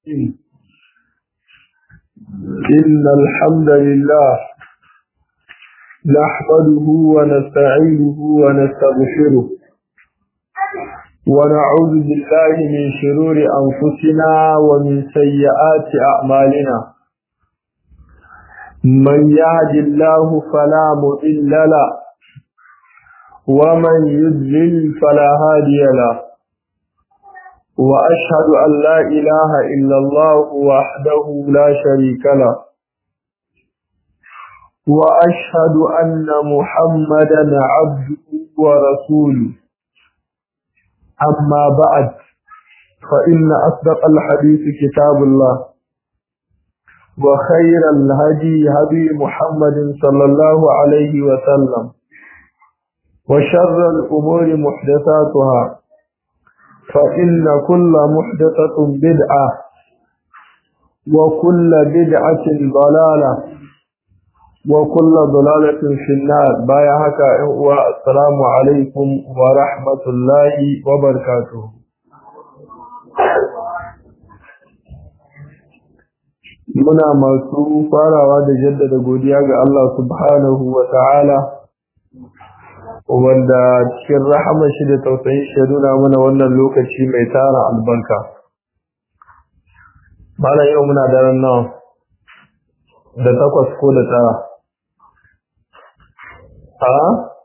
إن الحمد لله نحمده ونستعينه ونستغفره ونعوذ بالله من شرور أنفسنا ومن سيئات أعمالنا من يهد الله فلا مضل له ومن يضلل فلا هادي له وأشهد أن لا إله إلا الله وحده لا شريك له وأشهد أن محمدا عبده ورسوله أما بعد فإن أصدق الحديث كتاب الله وخير الهدي هدي محمد صلى الله عليه وسلم وشر الأمور محدثاتها فإن كل محدثة بدعة وكل بدعة ضلالة وكل ضلالة في النار بايعك والسلام عليكم ورحمة الله وبركاته muna masu farawa da jaddada godiya ga Allah subhanahu wa ta'ala wanda cikin rahamar shi da tausayin shi nuna mana wannan lokaci mai tara albarka. Bala yau muna daren nan da takwas ko da tara. Ha?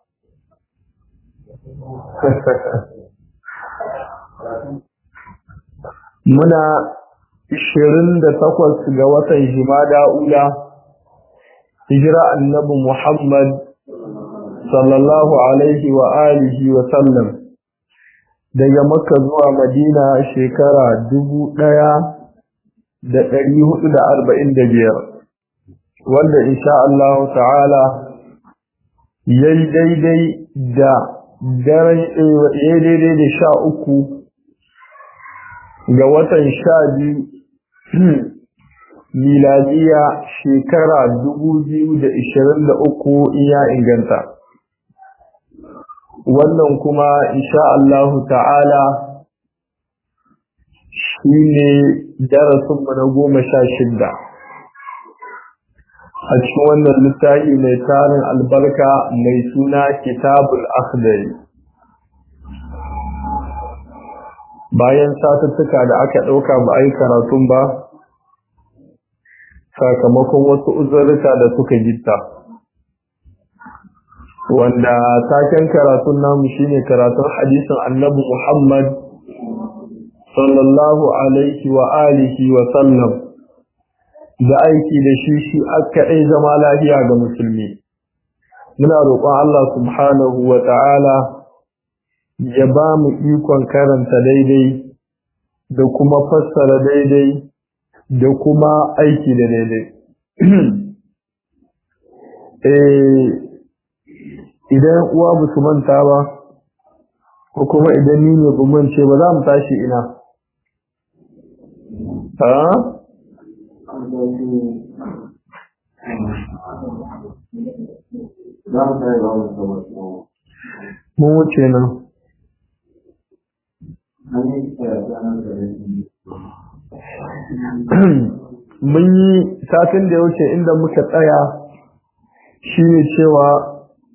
muna ishirin da takwas ga watan Jimada Ula, hijira annabi Muhammad sallallahu alaihi wa alihi wa sallam daga makka zuwa madina shekara dubu ɗaya da ɗari hudu da arba'in da biyar wanda insha Allah ta'ala ya yi daidai da daren ya daidai da sha uku ga watan sha biyu miladiya shekara dubu biyu da ishirin da uku iya inganta wannan kuma insha Allahu ta'ala shi ne darasinmu na goma sha shidda a cikin wannan littafi mai tarin albarka mai suna kitabul akhdari bayan satuttuka da aka ɗauka ba a yi karatun ba sakamakon wasu uzurruka da suka gitta. wanda taken karatun namu shine karatun hadisin annabi Muhammad sallallahu alaihi wa alihi wa sallam da aiki da shi shi aka ɗai zama lafiya ga musulmi muna roƙon Allah subhanahu wa ta'ala ya ba mu ikon karanta daidai da kuma fassara daidai da kuma aiki da daidai idan uwa ba su manta ba ko kuma idan ni ne ba mance ba za mu tashi ina ha mun wuce nan mun yi satin da ya wuce inda muka tsaya shi ne cewa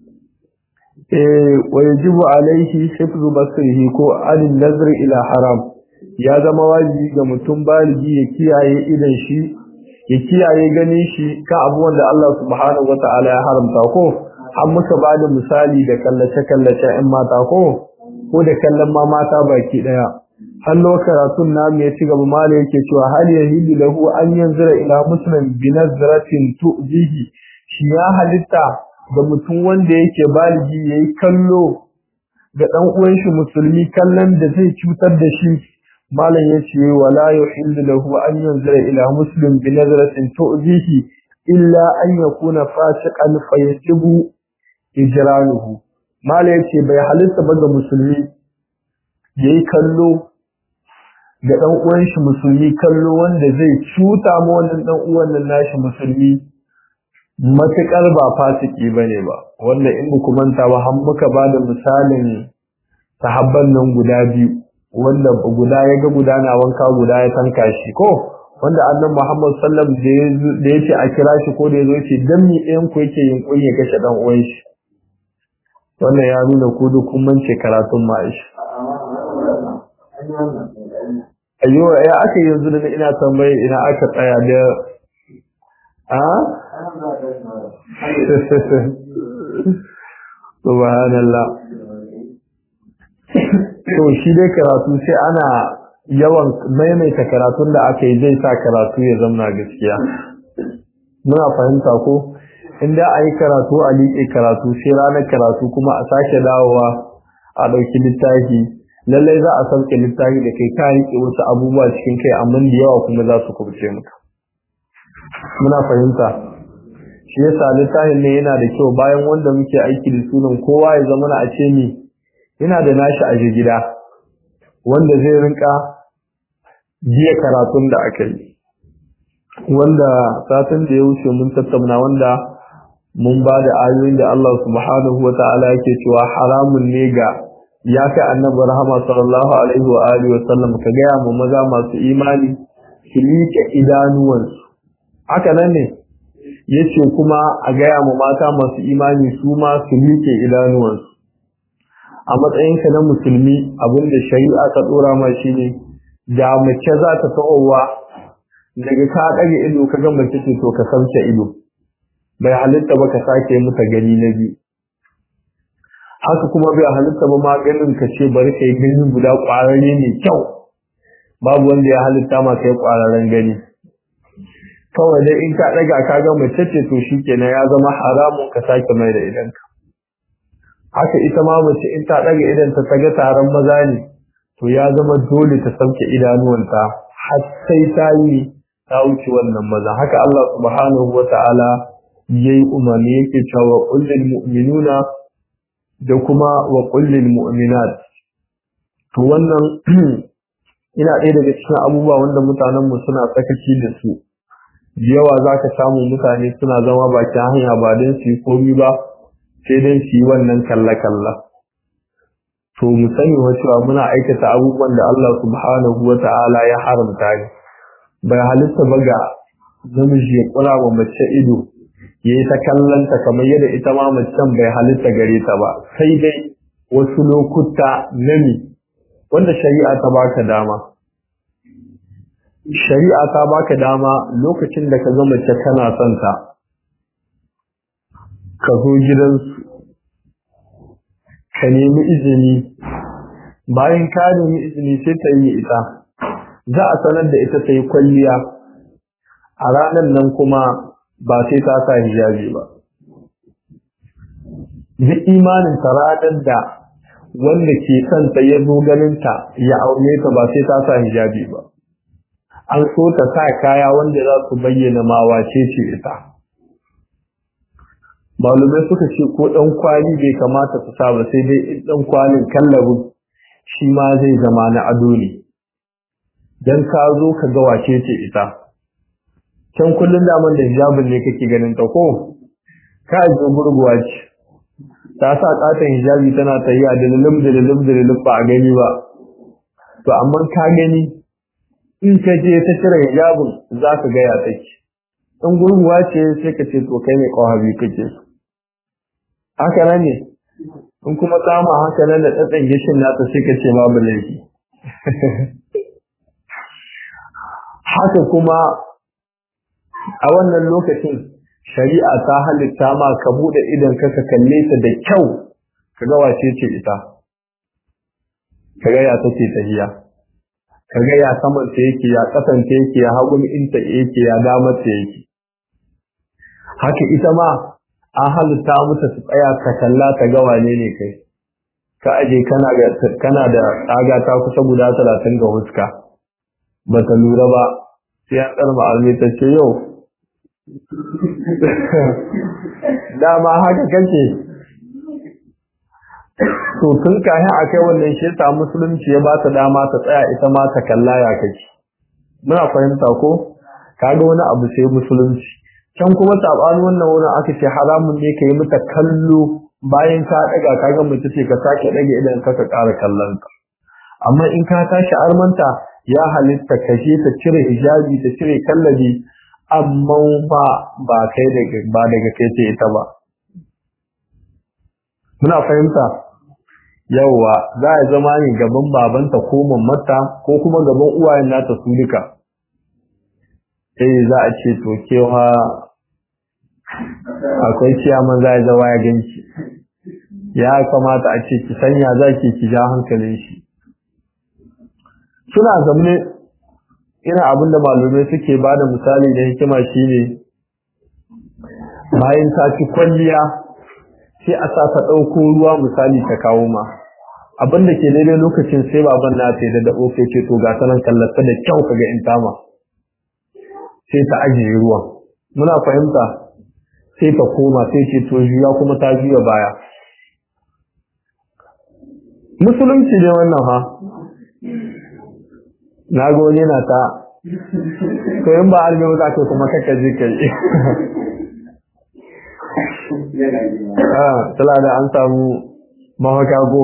ويجب عليه حفظ بصره ko adin nazar ila haram ya zama wajibi ga mutum baligi ya kiyaye idan shi ya kiyaye ganin shi kan abubuwan da Allah subhanahu wata'ala ya haramta ko an muka bada misali da kallace kallace in mata ko ko da kallon ma mata baki daya hallo karatun namu ya ci gaba mala yake cewa hal yahidu lahu an yanzura ila muslim bi nazratin tu'zihi shi ya halitta ga mutum wanda yake baligi yayi kallo ga dan uwan shi musulmi kallon da zai cutar da shi malam yace wala yuhillu lahu an yanzura ila muslim bi nazratin tu'zihi illa an yakuna fasiqan fayajibu ijranuhu malam yace bai halitta ba ga musulmi yayi kallo ga dan uwan shi musulmi kallo wanda zai cuta ma wannan dan uwan nan nashi musulmi matuƙar ba fasiki ba ne ba wanda in ku manta ba har muka ba da misalin sahabban nan guda biyu wanda guda ya ga guda na wanka guda ya tanka shi ko wanda annabi Muhammad sallam da yace a kira shi ko da yazo yace dan mi ɗayan ku yake yunkuri ya kashe dan uwan shi wannan ya nuna ku duk kun mance karatun ma'ish ayyo ya aka yanzu da ina tambaye ina aka tsaya da a subhanallah to shi dai karatu sai ana yawan maimaita karatun da aka yi zai sa karatu ya zama gaskiya muna fahimta ko inda a yi karatu a liƙe karatu sai ranar karatu kuma a sake dawowa a ɗauki littafi lallai za a sauke littafi da kai ka riƙe wasu abubuwa cikin kai amma da yawa kuma za su kubce muka muna fahimta shi yasa littafin ne yana da kyau bayan wanda muke aiki da sunan kowa ya zama a ce ni yana da nashi a gida wanda zai rinka jiya karatun da aka yi wanda satin da ya wuce mun tattauna wanda mun ba da ayoyin da Allah subhanahu wa ta'ala yake cewa haramun ne ga ya kai annabi rahama sallallahu alaihi wa alihi wa sallam ka gaya mu maza masu imani su liƙe idanuwansu haka nan ne yace kuma a gaya mu mata masu imani su ma su liƙe idanuwansu a matsayinka na musulmi abinda shari'a ta dora ma shine da mace za ta ta'owa daga ka ɗage ido ka ga mace ce to ka sauke ido bai halitta ba ka sake mata gani na biyu haka kuma bai halitta ba ma ganin ka ce bari kai gani guda ƙwararre mai kyau babu wanda ya halitta ma kai ƙwararren gani kawai dai in ka ɗaga ka ga mace ce to shikenan ya zama haramun ka sake mai da idanka haka ita ma mace in ta ɗaga idan ta ga taron maza ne to ya zama dole ta sauke idanuwanta har sai ta yi ta wuce wannan maza haka Allah subhanahu wa ta'ala yayi umarni yake cewa kullil mu'minuna da kuma wa kullil mu'minat to wannan ina ɗaya daga cikin abubuwa wanda mutanen mu suna sakaci da su yawa zaka samu mutane suna zama bakin hanya ba don su yi komi ba sai don su yi wannan kalla-kalla to mu sani wa cewa muna aikata abubuwan da Allah subhanahu wa ta'ala ya haramta ne bai halitta ba ga namiji ya kula wa mace ido ya yi ta kallanta kamar yadda ita ma macen bai halitta gare ta ba sai dai wasu lokuta nami wanda shari'a ta baka dama shari'a ta baka dama lokacin da ka ga mace kana son ta ka zo gidansu ka nemi izini bayan ka nemi izini sai ta yi ita za a sanar da ita ta yi kwalliya a ranar nan kuma ba sai ta sa hijabi ba duk imanin ta ranar da wanda ke kanta ya zo ganinta ya aure ta ba sai ta sa hijabi ba an so ta sa kaya wanda za su bayyana ma wace ce ita malumai suka ce ko ɗan kwali bai kamata su sa ba sai dai in ɗan kwalin kallabin shi ma zai zama na ado ne dan ka zo ka ga wace ce ita can kullun daman da hijabin ne kake ganin ta ko ka ji gurguwa ce ta sa katon hijabi tana tayiya da lilim da lilim da lilim ba a gani ba to amma ka gani in ka je ta cire hijabin za ka ga ya take in gurguwa ce sai ka ce to kai ne kawabi kake so haka nan ne in kuma kama haka nan da tsatsan gishin nata sai ka ce babu laifi haka kuma a wannan lokacin shari'a ta halitta ma ka bude idan ka ka kalle ta da kyau ka ga wace ce ita ka ga ya take tahiya ka ga ya saman ta yake ya kasan ta yake ya hagun inta yake ya damar ta yake haka ita ma an halitta mata su tsaya ka kalla ta ga wane ne kai ka aje kana da kana da tsaga ta kusa guda talatin ga huska ba ta lura ba sai an tsarma almi ta ce yau dama haka kake to tun kayan a kai wannan shi ta musulunci ya ba ta dama ta tsaya ita ma ta kalla ya kake muna fahimta ko kaga wani abu sai musulunci can kuma sabanin wannan wurin aka ce haramun ne ka yi mata kallo bayan ka daga kaga mace ce ka sake dage idan ka ka ƙara kallon ka amma in ka tashi armanta ya halitta kashe ta cire hijabi ta cire kallabi amma ba ba kai daga ba daga kai ce ita ba muna fahimta yawwa za a zama ne gaban babanta ko mamata ko kuma gaban uwayen nata su duka eh za a ce to kewa akwai ciyaman za a zawa ya ganci ya kamata a ce ki sanya za ki ki ja hankalin shi suna zamne ina abin da malumai suke ba da misali da hikima shine bayan ta ci kwalliya sai a sa ta ɗauko ruwa misali ta kawo ma abin da ke daidai lokacin sai baban na ta da daɓo ke ce to ga sanan kallata da kyau kaga in tama sai ta ajiye ruwan muna fahimta sai ta koma sai ce to juya kuma ta juya baya musulunci ne wannan ha na ga wani na ta to in ba albe za ka kuma kaka je kai ah tala da an samu mahaka go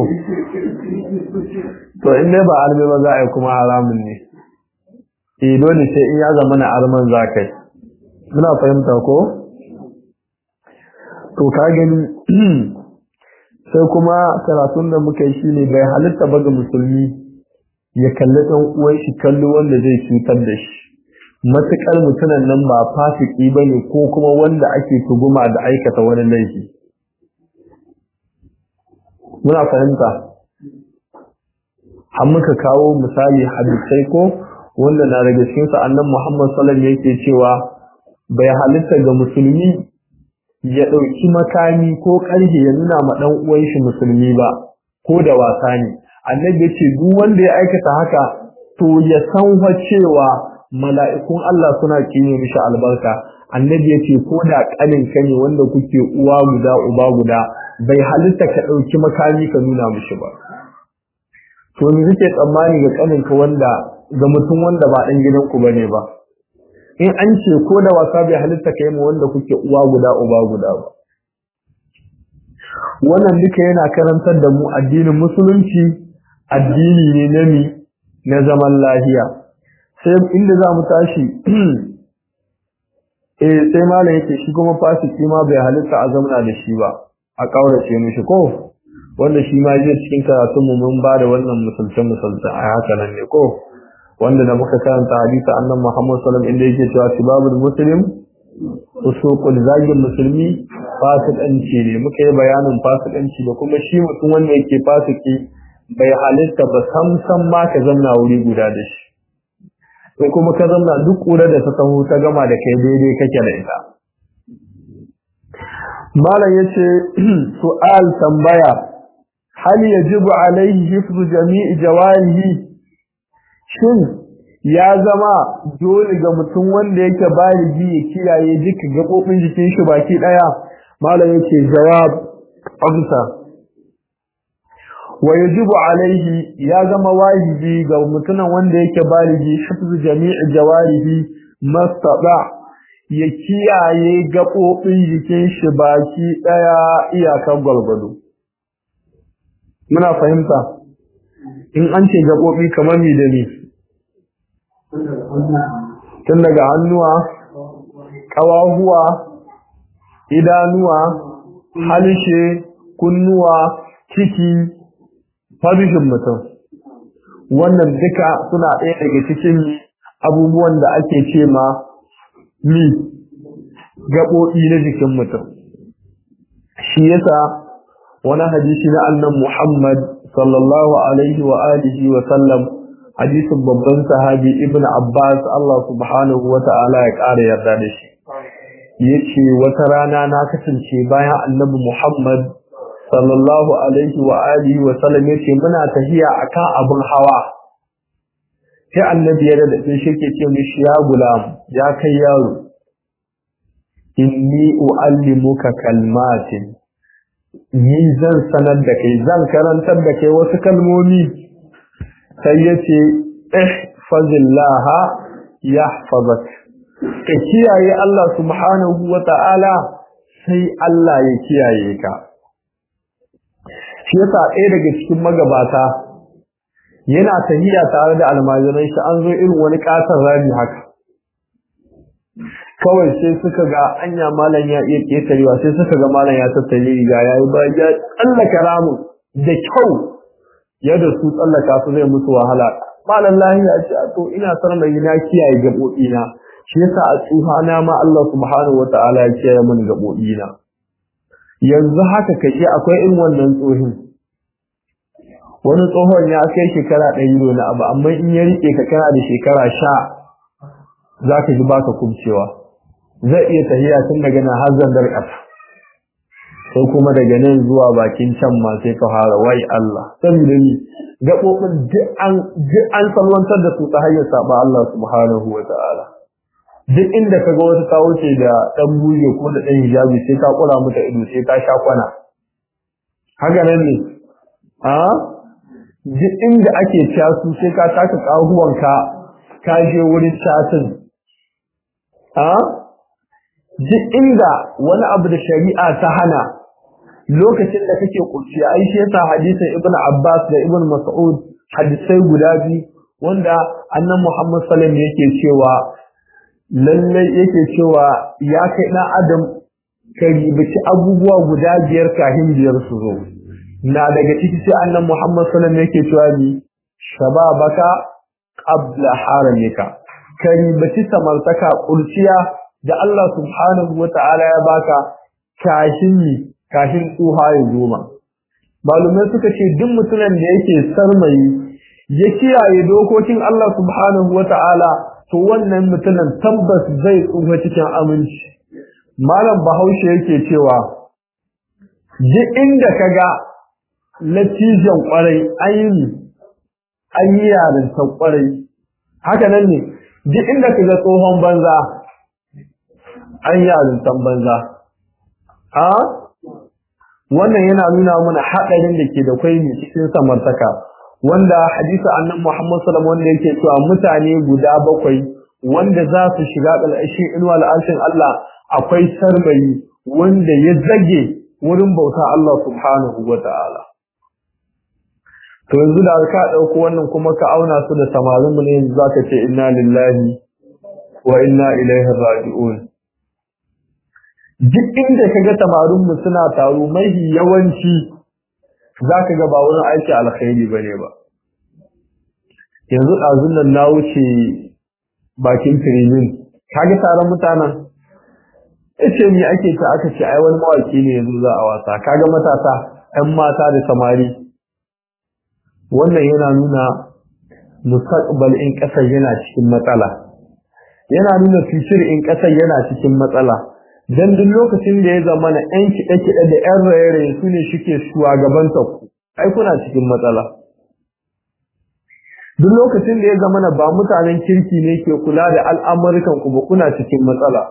to in dai ba albe ba za a yi kuma haramun ne eh dole sai in ya zama na alman za kai muna fahimta ko to ka gani sai kuma karatun da muka yi shine bai halitta ba ga musulmi ya kalli ɗan uwan shi kallo wanda zai cutar da shi matuƙar mutumin nan ba fasiki ba ne ko kuma wanda ake tuguma da aikata wani laifi muna fahimta har muka kawo misali hadisai ko wanda na daga cikin sa annan Muhammad sallallahu alaihi yake cewa bai halitta ga musulmi ya ɗauki makami ko ƙarfe ya nuna ma ɗan uwan shi musulmi ba ko da wasa ne annabi ya ce duk wanda ya aikata haka to ya san fa cewa mala'ikun Allah suna kine mishi albarka annabi ya ce ko da ƙanin ka ne wanda kuke uwa guda uba guda bai halitta ka ɗauki makami ka nuna mishi ba to ni kake tsammani ga ƙanin ka wanda ga mutum wanda ba ɗan gidanku bane ba in an ce ko da wasa bai halitta ka yi ma wanda kuke uwa guda uba guda ba wannan duka yana karantar da mu addinin musulunci addini ne na mi na zaman lahiya sai inda za mu tashi eh sai malam yake shi kuma fasiki ma bai halitta a zamana da shi ba a kaurace mishi ko wanda shi ma jiya cikin karatun mu mun ba da wannan musulce musulce a haka nan ne ko wanda da muka karanta hadisi annan Muhammad sallallahu alaihi wasallam inda yake cewa sibabul muslim usuqul zagin musulmi fasikanci ne muka yi bayanin fasikanci da kuma shi mutum wanda yake fasiki bai halitta ba sam sam ma ka zamna wuri guda da shi sai kuma ka zamna duk kura da ta taho ta gama da kai daidai kake da ita malam yace su'al tambaya hal yajibu alaihi hifzu jami'i jawarihi shin ya zama dole ga mutum wanda yake baligi ya kiyaye duka gabobin jikin shi baki daya malam yace jawab amsa wa yajibu alaihi ya zama wajibi ga mutumin wanda yake baligi hifzu jami'i jawarihi mastaba ya kiyaye gabobin jikin shi baki daya iyakan gwalgwado muna fahimta in an ce gabobi kamar mi da ni tun daga hannuwa ƙawahuwa idanuwa halishe kunnuwa ciki fabishin mutum wannan duka suna ɗaya daga cikin abubuwan da ake ce ma mi gaɓoɓi na jikin mutum shi yasa wani hadisi na annan muhammad sallallahu alaihi wa alihi wa sallam hadisin babban sahabi ibn abbas Allah subhanahu wa ta'ala ya ƙara yarda da shi yace wata rana na kasance bayan annabi muhammad sallallahu alaihi wa alihi wa sallam yace muna tahiya akan abin hawa sai annabi ya da shi ke ce mishi ya gulam ya kai yaro inni uallimuka kalmatin ni zan sanar da kai zan karantar da kai wasu kalmomi sai yace ihfazillaha yahfazak ka kiyaye Allah subhanahu wa ta'ala sai Allah ya kiyaye ka shi yasa ɗaya daga cikin magabata yana tahiya tare da almajiran shi an zo irin wani katon rami haka kawai sai suka ga anya malam ya iya ketarewa sai suka ga malam ya tattare riga ya yi ba ya tsallaka ramin da kyau yadda su tsallaka su zai musu wahala malam lahiya ce to ina son mai na kiyaye gaɓoɓi na shi yasa a tsuha na ma Allah subhanahu wata'ala ya kiyaye min gaɓoɓi na yanzu haka kake akwai irin wannan tsohin wani tsohon ya kai shekara ɗari na abu amma in ya riƙe ka kana da shekara sha za ka ji baka kubcewa zai iya tahiya tun daga nan har zandar ƙasa sai kuma daga nan zuwa bakin can ma sai ka fara wai Allah saboda ni gaɓoɓin duk an salwantar da su ta hanyar saba Allah subhanahu wa ta'ala duk inda ka ga wata ta wuce da ɗan buje ko da ɗan hijabi sai ka kula mata ido sai ka sha kwana haka nan ne a duk inda ake casu sai ka taka ƙahuwanka ka je wurin casin a duk inda wani abu da shari'a ta hana lokacin da kake kurciya ai shi yasa hadisin ibnu abbas da ibnu mas'ud hadisai guda biyu wanda annan muhammad sallallahu alaihi yake cewa lalle yake cewa ya kai dan adam ka ribaci abubuwa guda biyar kafin biyar su zo na daga ciki sai annan muhammad sallallahu alaihi yake cewa ni shababaka qabla haramika ka ribaci samartaka kurciya da Allah subhanahu wata'ala ya baka kashin ni kashin tsuha ya zoma malumai suka ce duk mutumin da yake sarmayi ya kiyaye dokokin Allah subhanahu wata'ala to wannan mutumin tabbas zai tsufa cikin aminci malam bahaushe yake cewa duk inda kaga latijan kwarai ayi an yi yarinta kwarai haka nan ne duk inda kaga tsohon banza an yarintan banza a wannan yana nuna mana haɗarin da ke da kwai ne cikin samartaka wanda hadisi annan Muhammad sallallahu wanda yake cewa mutane guda bakwai wanda za su shiga ƙarƙashin inuwa al'arshin Allah akwai sarmayi wanda ya zage wurin bauta Allah subhanahu wa ta'ala to yanzu da ka ɗauko wannan kuma ka auna su da samarin mu ne yanzu zaka ce inna lillahi wa inna ilaihi raji'un duk inda kaga samarin mu suna taro mai yawanci zaka ga ba wurin aiki alkhairi bane ba yanzu ɗazun nan na wuce bakin firimin kaga taron mutanen yace ni ake ta aka ce ai wani mawaki ne yanzu za a wasa kaga matasa ƴan mata da samari wannan yana nuna mustaqbal in ƙasar yana cikin matsala yana nuna future in ƙasar yana cikin matsala dan duk lokacin da ya zama na ƴan kiɗe-kiɗe da ƴan raye-raye su ne suke shugabanta ku ai kuna cikin matsala duk lokacin da ya zama na ba mutanen kirki ne ke kula da al'amurkan ku ba kuna cikin matsala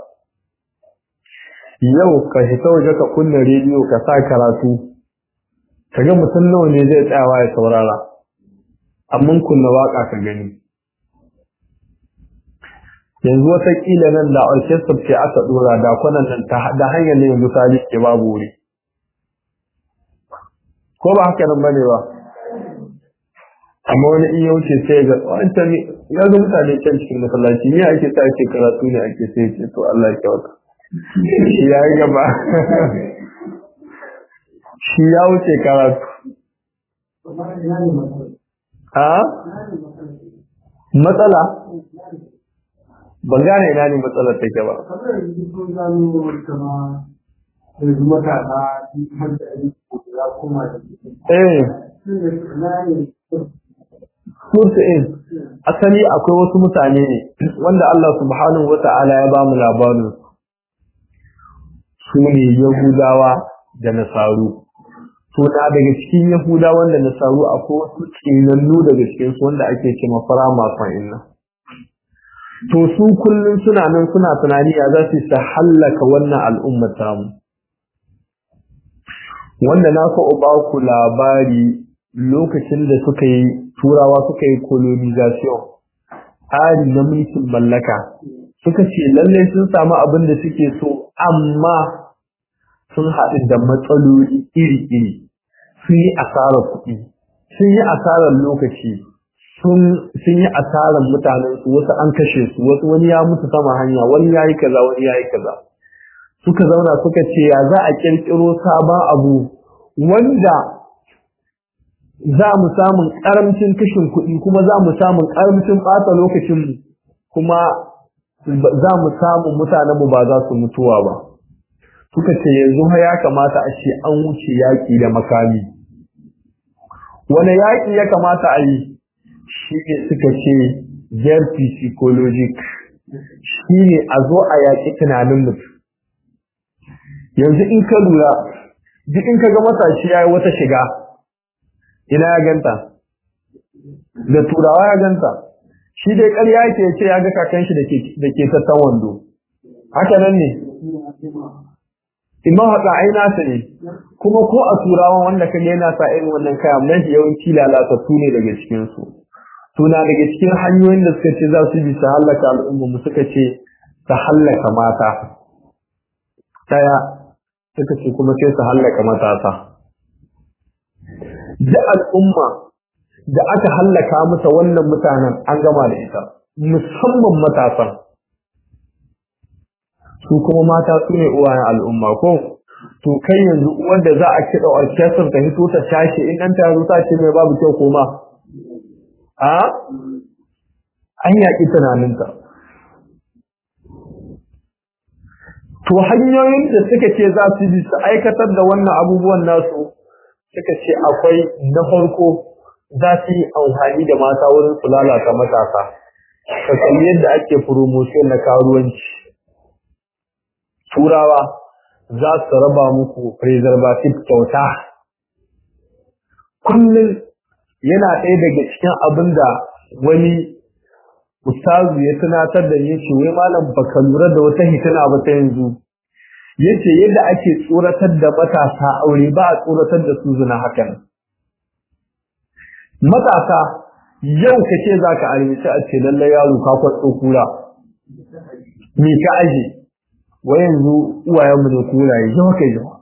yau ka hita waje ka kunna rediyo ka sa karatu kaga mutum nawa ne zai tsayawa ya saurara amma kunna waka ka gani yanzu watakila nan da orchestra ce aka dora da kwanan nan ta da hanyar ne misali ke babu wuri ko ba haka nan bane ba amma wani in ya wuce sai ga wancan ya ga mutane can cikin masallaci ne ake sa ake karatu ne ake sai ce to Allah ya kyauta shi ya yi gaba shi ya wuce karatu a matsala ban gane ina ne matsalar take ba eh Murta'in asali akwai wasu mutane ne wanda Allah subhanahu wata'ala ya ba mu labarin su ne Yahudawa da Nasaru to da daga cikin Yahudawan da Nasaru akwai wasu tsinannu daga cikin su wanda ake cewa fara masu inna to su kullum suna nan suna tunani ya za su ta hallaka wannan al'ummar tamu wanda na so ba ku labari lokacin da suka yi turawa suka yi colonization tsari na mulkin mallaka suka ce lallai sun samu abin da suke so amma sun haɗu da matsaloli iri-iri sun yi asarar kuɗi sun yi asarar lokaci sun sun yi asaran mutanen su wasu an kashe su wasu wani ya mutu sama hanya wani ya yi kaza wani ya yi kaza suka zauna suka ce ya za a kirkiro sabon abu wanda za mu samun karamcin kashin kuɗi kuma za mu samun karamcin ɓata lokacinmu kuma za mu samu mutanenmu ba za su mutuwa ba suka ce yanzu ya kamata a ce an wuce yaƙi da makami wani yaƙi ya kamata a yi shi ne suka ce jerfi psychologic shi ne a zo a yaƙi tunanin mutum yanzu in ka lura duk in ka ga matashi ya yi wata shiga ina ya ganta da turawa ya ganta shi dai ƙarya ke ce ya ga kakan shi da ke tattan wando haka nan ne imma haɗa ai nasa ne kuma ko a turawan wanda ka yana sa irin wannan kaya nan yawanci lalatattu ne daga cikinsu suna daga cikin hanyoyin da suka ce za su bi su hallaka al'umma mu suka ce su hallaka mata ɗaya suka ce kuma sai su hallaka matasa da al'umma da aka hallaka mata wannan mutanen an gama da ita musamman matasan su kuma mata su ne uwayen al'umma ko to kai yanzu wanda za a kiɗa orchestra ta hito ta tashi in ɗan ta zo ta ce mai babu kyau koma a an yaƙi tunaninta to hanyoyin da suka ce za su bi su aikatar da wannan abubuwan nasu suka ce akwai na farko za su yi amfani da mata wurin su lalata matasa ka kalli yadda ake promotion na karuwanci turawa za su raba muku preservative kyauta kullum yana ɗaya daga cikin abin da wani ustazu ya tunatar da ya ce wai malam baka lura da wata hitina ba ta yanzu yace yadda ake tsoratar da matasa aure ba a tsoratar da su zina hakan matasa yau ka ce za ka armici a ce lallai yaro ka kwatso kura me ka aje wa yanzu uwayenmu ne kuraye yawa kai yawa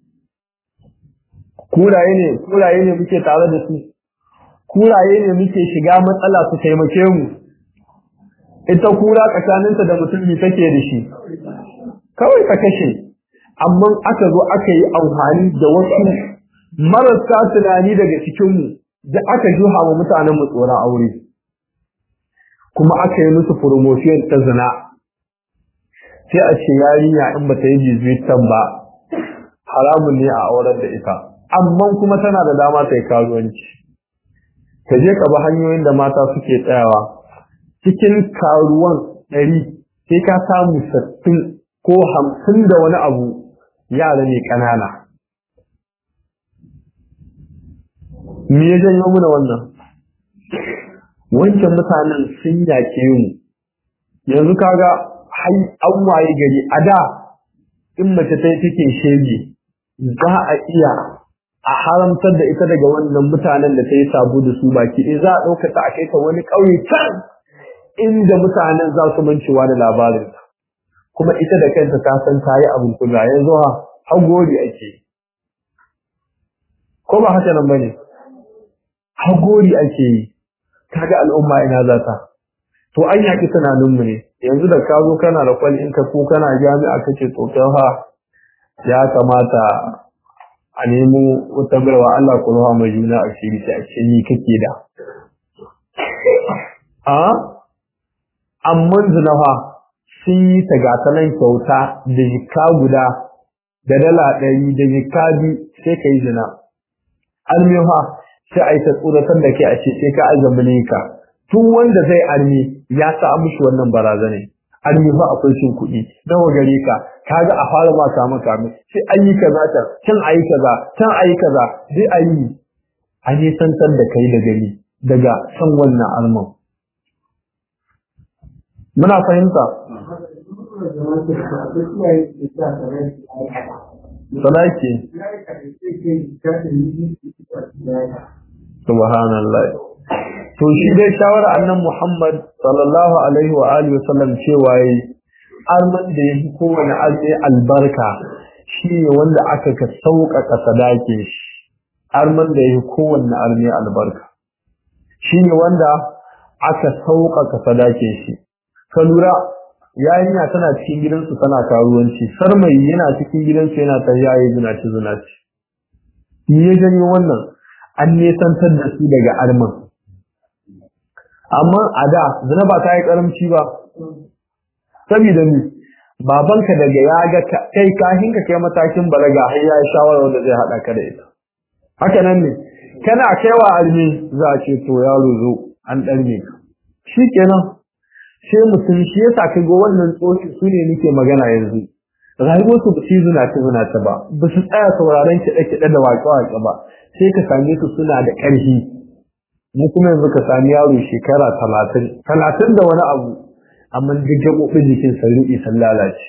kuraye ne kuraye ne muke tare da su kuraye ne muke shiga matsala su taimake mu ita kura tsakaninta da mutum ne take da shi kawai ta kashe amma aka zo aka yi amfani da wasu marasa tunani daga cikinmu da aka juha wa mutanen mu tsoron aure kuma aka yi musu promotion ta zina sai a ce yarinya in ba ta yi jizuitan ba haramun ne a auren da ita amma kuma tana da dama ta yi karuwanci ka je ka bi hanyoyin da mata suke tsayawa cikin karuwan ɗari sai ka samu sattin ko hamsin da wani abu yara ne ƙanana me ya janyo muna wannan wancan mutanen sun yaƙe mu yanzu kaga hai an waye gari a da in mace ta take shege za a iya a haramtar da ita daga wannan mutanen da ta yi sabo da su baki ɗaya za a ɗauka ta a kai ta wani ƙauye can inda mutanen za su mancewa da labarin kuma ita da kanta ta san ta yi abin kuga yanzu ha hagori ake ko ba haka nan bane hagori ake yi kaga al'umma ina za ta to an yaki tunaninmu ne yanzu da ka zo kana da kwali in ka ko kana jami'a kace to ha ya kamata a nemo wata barwa Allah ku ruwa mai juna a shiri ta ce ni kake da a amman zinafa sun yi ta gata nan kyauta da jika guda da dala ɗari da jika biyu sai ka yi zina almiha sai a yi ta tsoratar da ke a ce sai ka azamane ka tun wanda zai armi ya sa mishi wannan barazane armi fa akwai cin kuɗi nawa gare ka kaga a fara ma ka maka mai sai an yi kaza can can ayi kaza can ayi kaza sai a yi a ne santar da kai da gani daga san wannan alman muna fahimta salaki subhanallah to shi dai shawara annan Muhammad sallallahu alaihi wa alihi wa sallam cewa yi arman da yake kowane arme albarka shi ne wanda aka ka sauƙaƙa sadake shi arman da yake kowanne arme albarka shine wanda aka sauƙaƙa sadakin shi ka lura yarinya tana cikin gidansu tana karuwanci sarmayi yana cikin gidansu yana ta yayi zinaci zinaci me ya janyo wannan an nesantar da su daga arman amma a da zina ba ta yi karamci ba saboda ni babanka daga ya ga kai kahin ka kai matakin balaga har ya shawara wanda zai hada ka da ita haka nan ne kana kaiwa almi za a ce to yaro zo an ɗarme ka shikenan sai mutum shi yasa ka ga wannan tsoki su ne nake magana yanzu rayuwar su ba su zuna ta zuna ta ba ba su tsaya sauraron kiɗe kiɗe da waƙe waƙe ba sai ka same su suna da ƙarfi mu kuma yanzu ka sami yaro shekara talatin talatin da wani abu amma duk gaɓoɓin jikin sa ruɗe sun lalace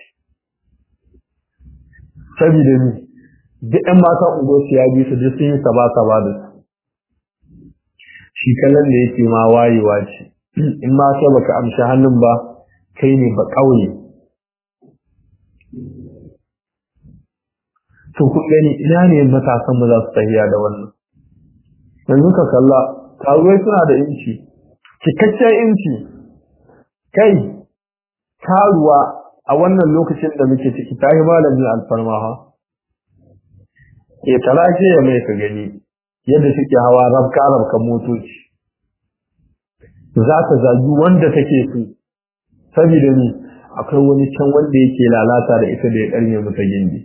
saboda ni duk ɗan mata unguwarsu ya bi su duk sun yi saba saba da su shi kallon da yake ma wayewa ce in ma sai baka amshi hannun ba kai ne ba ƙauye to ku gani ina ne matasan mu za su tafiya da wannan yanzu ka kalla karuwai suna da inci cikakken inci kai karuwa a wannan lokacin da muke ciki ta yi malamin alfarma ha ke talake ya mai ka gani yadda suke hawa rabka rabka motoci za ta zagi wanda take so saboda ni akwai wani can wanda yake lalata da ita da ya karye mata gindi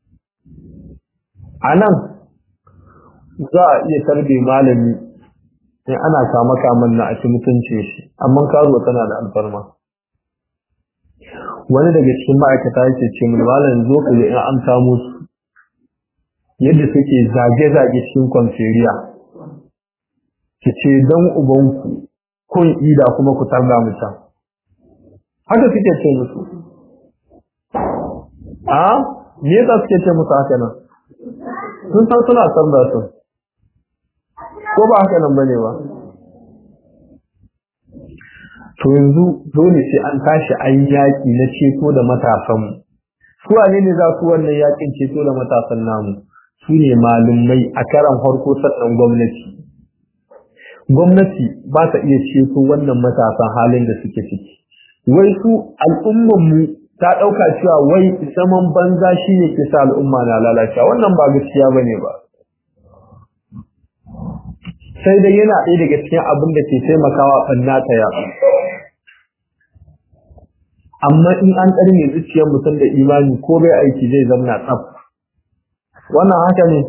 a nan za a iya tarbe malami in ana kama kaman na a ci mutuncin shi amma karuwa tana da alfarma wani daga cikin ma'aikata yake ce mun malam zo ka in an kamo su yadda suke zage-zage cikin kwamferiya ki ce don ubanku kun ida kuma ku tarda mu can haka suke ce musu a me yasa suke ce musu haka nan sun san suna tarda su ko ba haka nan bane ba to yanzu dole sai an tashi an yaki na ceto da matasanmu su wane ne za su wannan yakin ceto da matasan namu su ne malumai a karan farko sannan gwamnati gwamnati ba ta iya ceto wannan matasan halin da suke ciki wai su al'ummanmu ta ɗauka cewa wai zaman banza shi ne ke sa al'umma na lalacewa wannan ba gaskiya ba ne ba sai dai yana ɗaya daga cikin abin da ke taimakawa ɓanna ta yaɗu amma in an ƙarni zuciyar mutum da imani ko bai aiki zai zamna tsaf wannan haka ne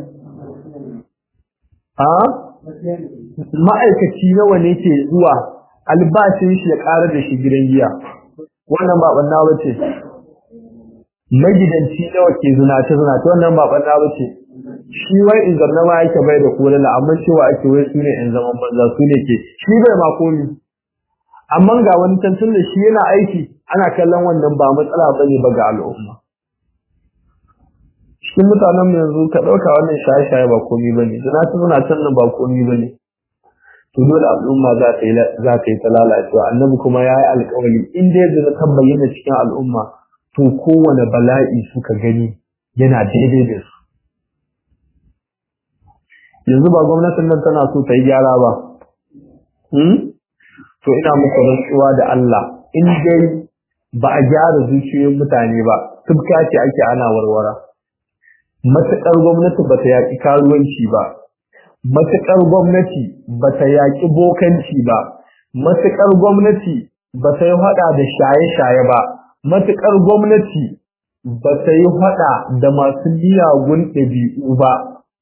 a ma'aikaci nawa ne ke zuwa albashin shi ya ƙara da shi gidan giya wannan ba ɓanna ba ce magidanci nawa ke zinace zinace wannan ba ɓanna ba ce shi wai in zarna ma yake bai da kulala amma cewa ake wai su ne in zaman banza su ne ke shi bai ma komi amma ga wani tantun da shi yana aiki ana kallon wannan ba matsala bane ba ga al'umma cikin mutanen mu yanzu ka ɗauka wannan shaye-shaye ba komi bane zina ta zuna can nan ba komi bane to dole al'umma za ta yi za ta yi ta lalacewa annabi kuma ya yi alƙawari in dai zina ta bayyana cikin al'umma to kowane bala'i suka gani yana daidai da su yanzu ba gwamnatin nan tana so ta yi gyara ba to ina muku rantsuwa da Allah in dai ba a gyara zuciyoyin mutane ba tubka ce ake ana warwara matuƙar gwamnati ba ta yaƙi karuwanci ba matuƙar gwamnati ba ta yaƙi bokanci ba matuƙar gwamnati ba ta yi haɗa da shaye-shaye ba matuƙar gwamnati ba ta yi haɗa da masu miyagun ɗabi'u ba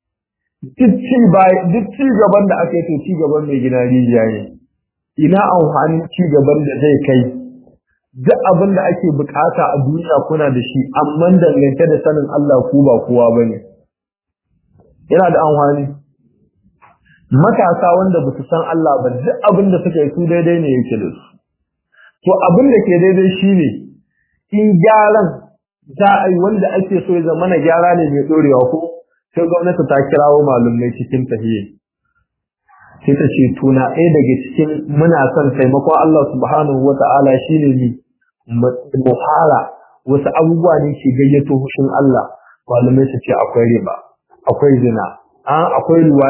duk ci gaban da aka yi to ci gaban mai gina rijiya ne ina amfanin ci gaban da zai kai duk abin da ake bukata a duniya kuna da shi amma dangance da sanin Allah ku ba kowa bane yana da amfani matasa wanda ba su san Allah ba duk abin da suka yi su daidai ne yake da su to abin da ke daidai shine in gyaran za a yi wanda ake so ya zama na gyara ne mai dorewa ko sai gwamnati ta kirawo malumai cikin tahiyya sai ta ce tuna ɗaya daga cikin muna son taimakon Allah subhanahu wa ta'ala shi ne ni mu fara wasu abubuwa ne ke gayyato hushin Allah malamai su ce akwai riba akwai zina an akwai luwaɗi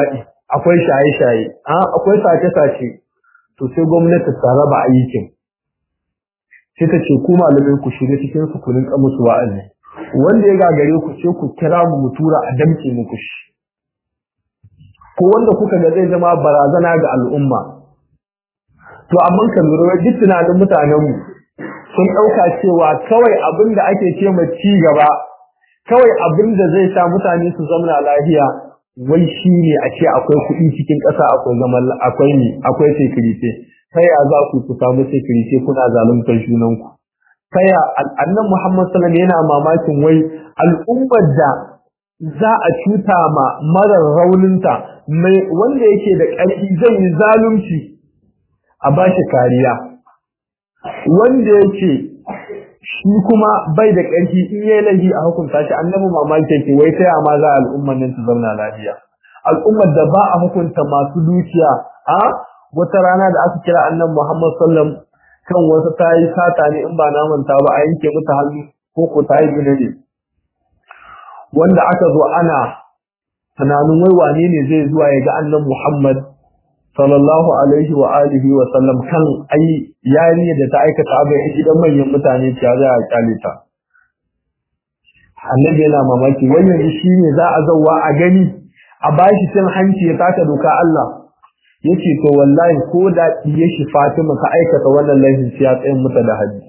akwai shaye-shaye akwai sace-sace to sai gwamnati ta raba aikin sai ta ce ku malamai ku shiga cikin su ku rinka musu wa'azi wanda ya gagare ku ce ku kira mu mu tura a damke muku shi ko wanda kuka ga zai zama barazana ga al'umma to amma kan lura duk tunanin mutanen mu sun ɗauka cewa kawai abin da ake ce ma ci gaba kawai abin da zai sa mutane su zamana lafiya wai shi ne a ce akwai kuɗi cikin ƙasa akwai zaman akwai ne akwai security ta ya za ku ku samu security kuna zaluntar junanku ta ya annan Muhammad sallallahu yana mamakin wai al'ummar da za a cuta ma marar rauninta mai wanda yake da ƙarfi zai yi zalunci a bashi kariya wanda yake shi kuma bai da ƙarfi in yayi laifi a hukunta shi annabi mamaki yake wai ta ma za al'ummar nan su zauna lafiya al'ummar da ba a hukunta masu dukiya a wata rana da aka kira annabi Muhammad sallam kan wasu ta yi sata ne in ba na manta ba a yanke mata hannu ko ko ta yi gina ne wanda aka zo ana tunanin wai wane ne zai zuwa ya ga annabi Muhammad sallallahu alaihi wa alihi wa sallam kan ai yarinya da ta aikata abu a gidan manyan mutane ta za a kyale ta annabi yana mamaki wannan shi ne za a zauwa a gani a bashi cin hanci ya taka doka Allah yace to wallahi ko da diye shi Fatima ka aikata wannan laifin sai ya tsayin mata da haji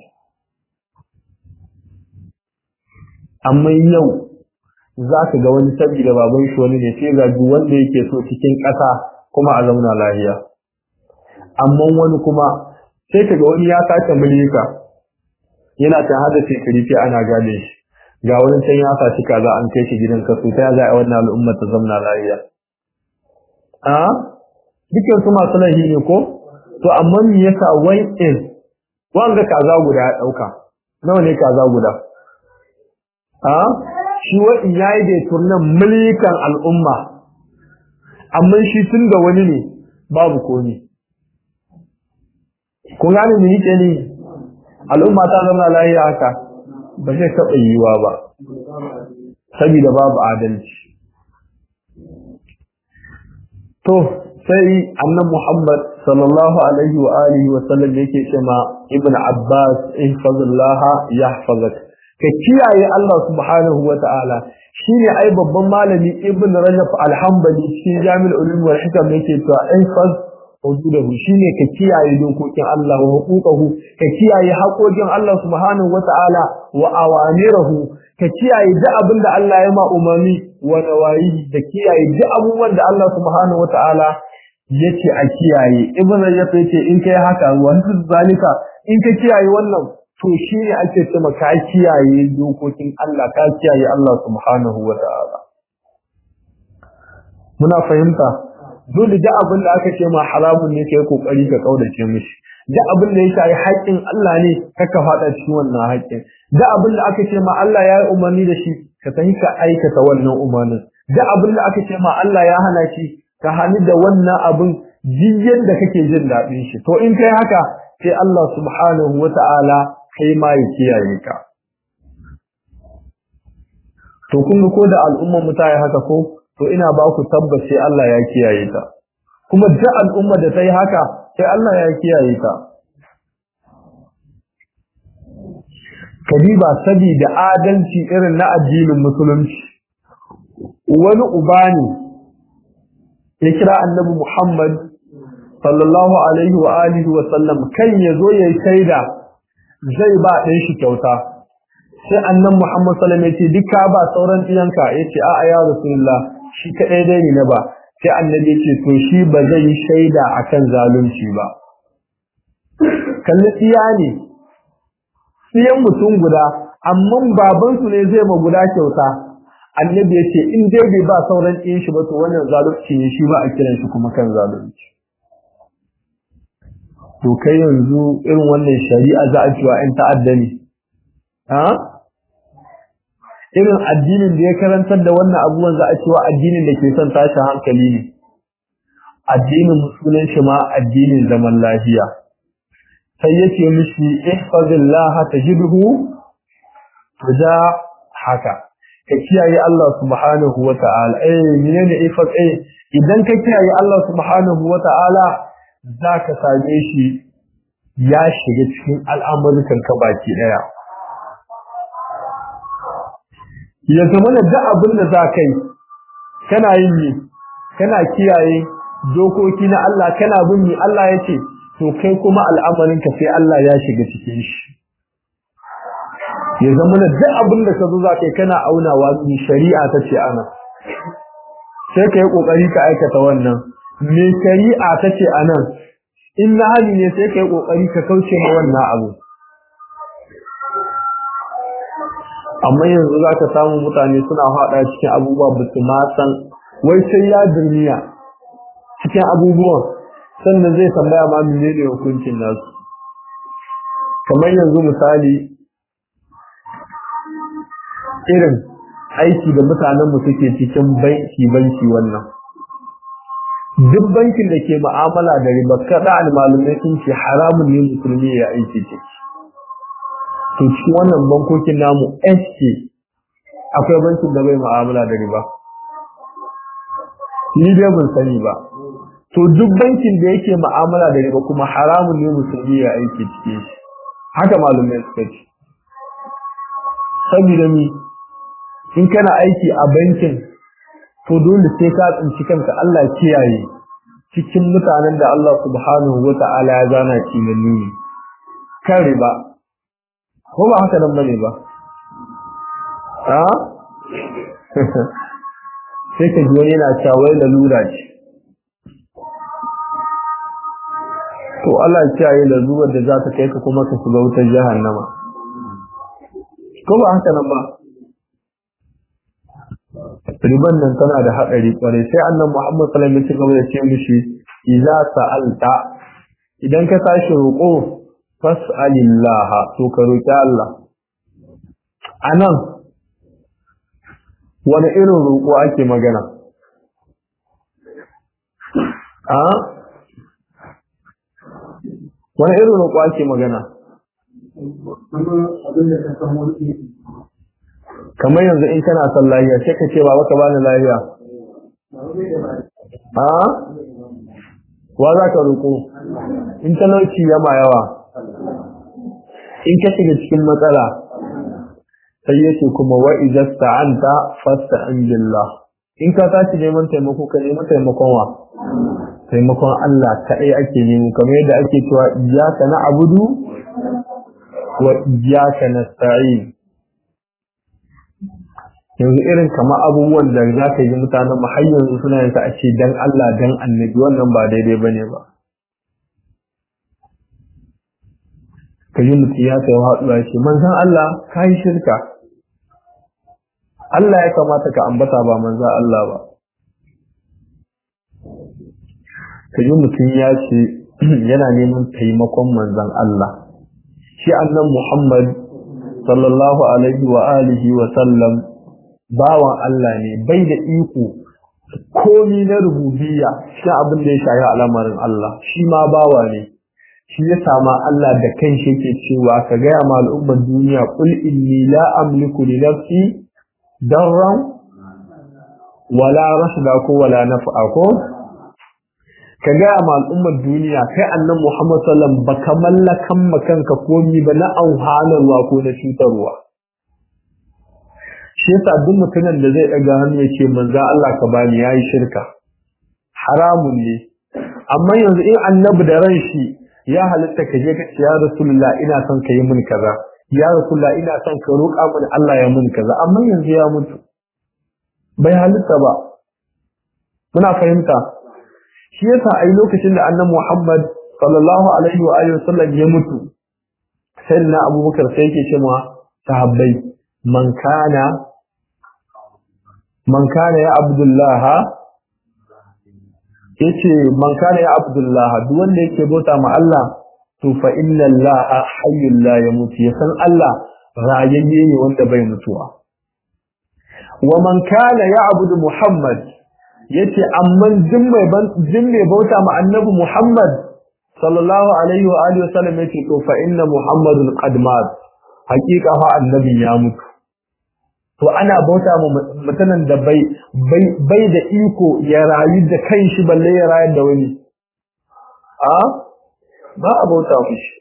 amma yau za ka ga wani saboda baban shi wani ne sai ga duk wanda yake so cikin ƙasa kuma a zauna lafiya amma wani kuma sai ka ga wani ya sace mulika yana ta hada security ana gane shi ga wani can ya saci kaza an kai shi gidan kaso ta za a wannan al'umma ta zauna lafiya a dukkan su masu laifi ne ko to amma me yasa wai in wanga kaza guda ya dauka nawa ne kaza guda a shi wa in yayi da turnan mulkan al'umma amma shi tun da wani ne babu komi kun gane me yake ne al'umma ta zama lafiya haka ba zai taɓa yiwuwa ba saboda babu adalci to sai annan Muhammad sallallahu alaihi wa alihi wa sallam yake cewa ibn Abbas ihfazillaha yahfazak ka kiyaye Allah subhanahu wa ta'ala shine ai babban malami ibn Rajab al-Hanbali cikin Jami'ul Ulum wal Hikam yake cewa ihfaz hududahu shine ka kiyaye dokokin Allah wa huquqahu ka kiyaye haƙoƙin Allah subhanahu wa ta'ala wa awamirahu ka kiyaye duk abin da Allah ya ma umarni wa nawayi da kiyaye duk abubuwan da Allah subhanahu wa ta'ala yace a kiyaye ibn rajab yace in kai haka wannan zalika in ka kiyaye wannan to shine ake cewa ka kiyaye dokokin Allah ka kiyaye Allah subhanahu wa ta'ala muna fahimta dole da abin da aka ce ma haramun ne kai kokari ka kaudace mishi da abin da ya shafi haƙƙin Allah ne kaka faɗa cikin wannan haƙƙin da abin da aka ce ma Allah ya yi umarni da shi ka tafi ka aikata wannan umarnin da abin da aka ce ma Allah ya hana shi ka hani da wannan abin jiyan da kake jin daɗin shi to in kai haka sai Allah subhanahu wata'ala kai ma ya kiyaye ka to kun ko da al'ummar mu ta yi haka ko to ina ba ku tabbace Allah ya kiyaye ta kuma duk al'umma da ta yi haka sai Allah ya kiyaye ta kadiba sabida adalci irin na addinin musulunci wani uba ne ya kira annabi Muhammad sallallahu alaihi wa alihi wa sallam kan ya zo ya shaida zai ba ɗan shi kyauta sai annan Muhammad sallallahu alaihi wa sallam ya ce duka ba sauran ɗiyanka ya ce a'a ya rasulullah shi kaɗai dai ne na ba sai annabi ya ce to shi ba zai yi shaida akan zalunci ba kalli tsiya ne tsiyan mutum guda amma babansu ne zai ma guda kyauta annabi ya ce in dai bai ba sauran ɗin shi ba to wannan zalunci ne shi ba a kiran shi kuma kan zalunci to kai yanzu irin wannan shari'a za a cewa ‘yan ta'adda ne ha irin addinin da ya karantar da wannan abubuwan za a cewa addinin da ke son tashin hankali ne addinin musulun shi ma addinin zaman lafiya sai yake mishi ihfazillah tajidhu tuja haka ka kiyaye Allah subhanahu wata'ala eh menene ifat eh idan ka kiyaye Allah subhanahu wata'ala zaka same shi ya shiga cikin al'amuran ka baki daya ya zama da duk abin da za ka yi kana yin ne kana kiyaye dokoki na Allah kana bin ni Allah ya ce to kai kuma al'amarin ka sai Allah ya shiga cikin shi ya zama da duk abin da ka zo za ka yi kana aunawa ni shari'a ta ce ana sai ka yi kokari ka aikata wannan me shari'a ta ce anan in na hali ne sai ka yi kokari ka kauce ma wannan abu amma yanzu za ka samu mutane suna haɗa cikin abubuwa ba su ma san wai sai ya duniya cikin abubuwan sannan zai tambaya ma menene hukuncin nasu kamar yanzu misali irin aiki da mutanenmu suke cikin banki banki wannan duk bankin da ke ma'amala da riba kada almalumai sun ce haramun ne musulmi ya aiki ciki to cikin wannan bankokin namu SK akwai bankin da bai ma'amala da riba ni dai ban sani ba to duk bankin da yake ma'amala da riba kuma haramun ne musulmi ya aiki ciki haka malumai suka ce saboda mi in kana aiki a bankin to dole sai ka tsinci kanka Allah kiyaye cikin mutanen da Allah subhanahu wata'ala ya zana kimanni ne kan riba ko ba haka nan bane ba a sai ka ji wani yana cewa wai lalura ce to Allah kiyaye lalurar da za ta kai ka kuma ka shiga wutar jahannama ko ba haka nan ba riban nan tana da haɗari kwarai sai annan Muhammad sallallahu alaihi wasallam ya ce mishi idza sa'alta idan ka tashi roƙo fas'alillaha to ka roƙi Allah anan wani irin roƙo ake magana a wani irin roƙo ake magana kamar yanzu in kana son lafiya sai ka ce ba baka bani lafiya a wa za ka roƙo in talauci yama yawa in ka shiga cikin matsala sai yace kuma wa idza sta'anta fasta'in billah in ka tashi neman taimako ka nemi taimakon wa taimakon Allah kaɗai ake nemo kamar yadda ake cewa iyyaka na'budu wa iyyaka nasta'in yanzu irin kama abubuwan da za ka yi mutanen mu har yanzu suna yanka a ce dan Allah dan annabi wannan ba daidai ba ne ba ka yi mutum ya kai haɗuwa ce manzan Allah ka yi shirka Allah ya kamata ka ambata ba manzan Allah ba ka yi mutum ya ce yana neman taimakon manzan Allah shi annan Muhammad sallallahu alaihi wa alihi wa sallam bawan Allah ne bai da iko komi na rububiyya shi abin da ya shayi al'amarin Allah shi ma bawa ne shi ya sama Allah da kanshi yake cewa ka gaya ma al'ummar duniya kul inni la amliku li nafsi darran wala rashda ko wala naf'a ko ka gaya ma al'ummar duniya kai annan Muhammad sallam baka mallakan makanka komi ba na auhanarwa ko na cutarwa shi yasa duk mutumin da zai daga hannu ya ce manzo Allah ka bani yayi shirka haramun ne amma yanzu in annabi da ran shi ya halitta ka je ka ce ya rasulullah ina son ka yi min kaza ya rasulullah ina son ka roƙa mini Allah ya min kaza amma yanzu ya mutu bai halitta ba muna fahimta shi yasa ai lokacin da annabi Muhammad sallallahu alaihi wa alihi wasallam ya mutu sai na Abubakar sai yake cewa sahabbai man kana man kana ya abdullaha yace man kana ya abdullaha duk wanda yake bauta ma Allah to fa inna allaha hayyul la yamut ya san Allah rayayye ne wanda bai mutuwa wa man kana ya abudu muhammad yace amma jin mai ban jin mai bauta ma annabi muhammad sallallahu alaihi wa alihi wasallam yace to fa inna muhammadun qad mat haqiqa fa annabi ya mutu to ana bauta ma mutanen da bai bai da iko ya rayu da kanshi balle ya rayar da wani a ba a bauta mishi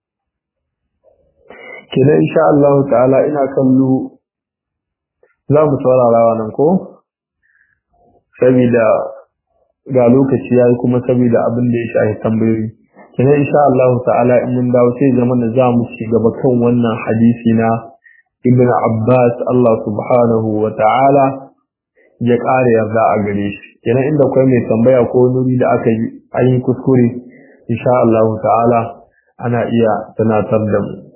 kenan insha Allah ta'ala ina kallo za mu saurara wannan ko saboda ga lokaci yayi kuma saboda abin da ya shafi tambayoyi kenan insha Allah ta'ala in mun dawo sai zaman da za mu ci gaba kan wannan hadisi na Ibn Abbas Allah subhanahu wa ta'ala ya ƙara yarda a gare shi kenan inda akwai mai tambaya ko nuri da aka yi an yi kuskure insha Allah ta'ala ana iya tunatar da mu